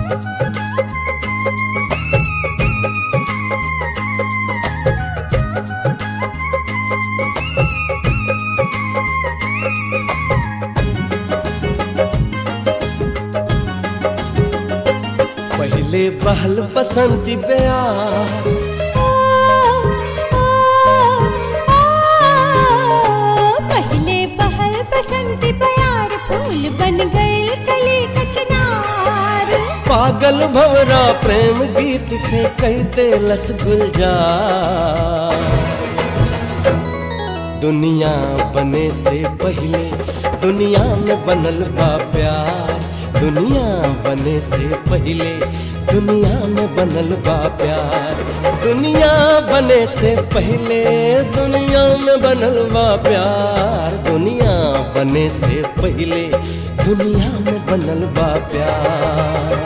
पहले बहल बसंती प्यार पहले बहल बसंती प्यार फूल बन गए कली कचनार पागल भवरा प्रेम गीत से कहते लस गुलजार दुनिया बने से पहले दुनिया में बनल बा प्यार दुनिया बने से पहले दुनिया में बनल बा प्यार दुनिया बने से पहले दुनिया में बनल बा प्यार दुनिया बने से पहले दुनिया में बनल बा प्यार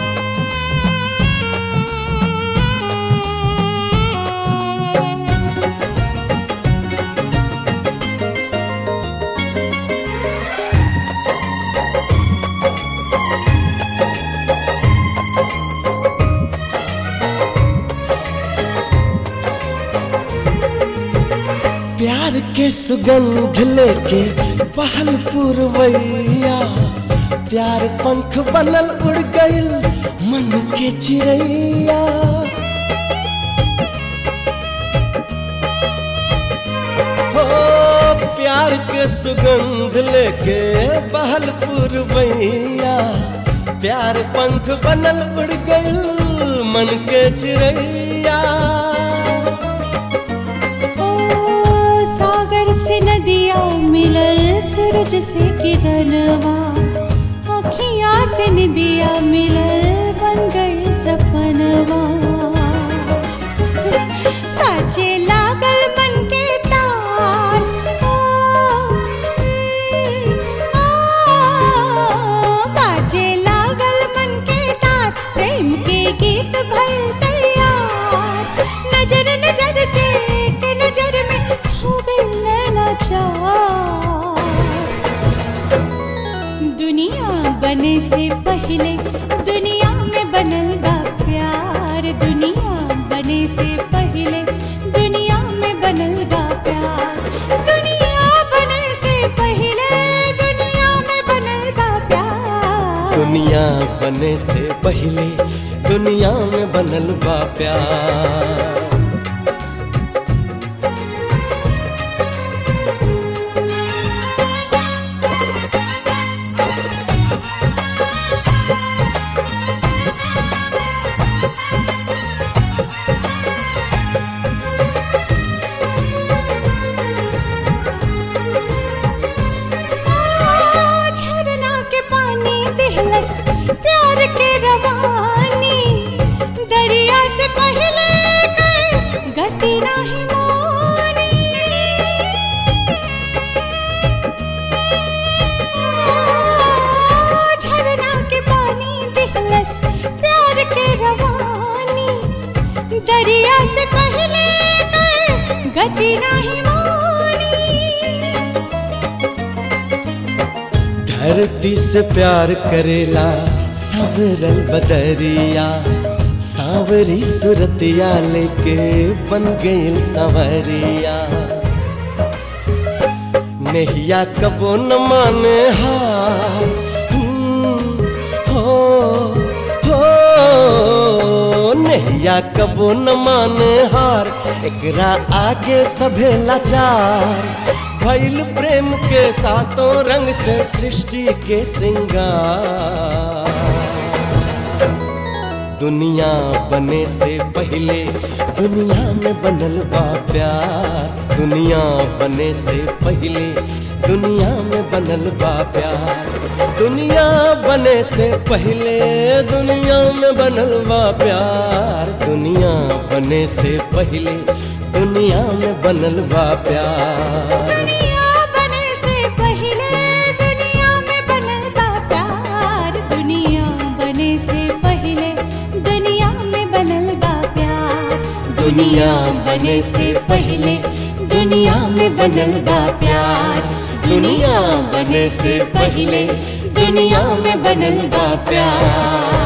प्यार के सुगंध लेके पहल पुरवैया प्यार पंख बनल उड़ गइल मन के चिड़ैया हो प्यार के सुगंध लेके पहल पुरवैया प्यार पंख बनल उड़ गइल मन के चिड़ैया ओ सागर से नदिया मिलल सूरज से किरणवा अखियाँ से निदिया मिलल बन गई सपनवा ताजे लागल मन के तार ओ, आ, बाजे लागल मन के तार प्रेम के गीत भल तैयार नजर नजर से के नजर में हो गई नैना चार दुनिया बने से पहले दुनिया में बनल बा प्यार दुनिया बने से पहले दुनिया में बनल बा प्यार दुनिया बने से पहले दुनिया में बनल बा प्यार दुनिया बने से पहले दुनिया में बनल बा प्यार झरना के पानी दिहलस प्यार के रवानी दरिया से पहले कर गति नाही मोरी झरना के पानी दिहलस प्यार के रवानी दरिया से पहले कर गति नाही मोरी धरती से प्यार करेला सावरल बदरिया सावरी सुरतिया लेके बन गईल संवरिया नहिया कबो न माने हार हम्म, हो हो नहिया कबो न माने हार एकरा आगे सभे लाचार भइल प्रेम के सातों रंग से सृष्टि के सिंगार दुनिया बने से पहले दुनिया में बनल बा प्यार दुनिया बने से पहले दुनिया में बनल बा प्यार दुनिया बने से पहले दुनिया में बनल बा प्यार दुनिया बने से पहले दुनिया में बनल बा प्यार दुनिया बने से पहले दुनिया में बनल बा प्यार दुनिया बने से पहले दुनिया में बनल बा प्यार दुनिया बने से पहले दुनिया में बनल बा प्यार दुनिया बने से पहले दुनिया में बनल बा प्यार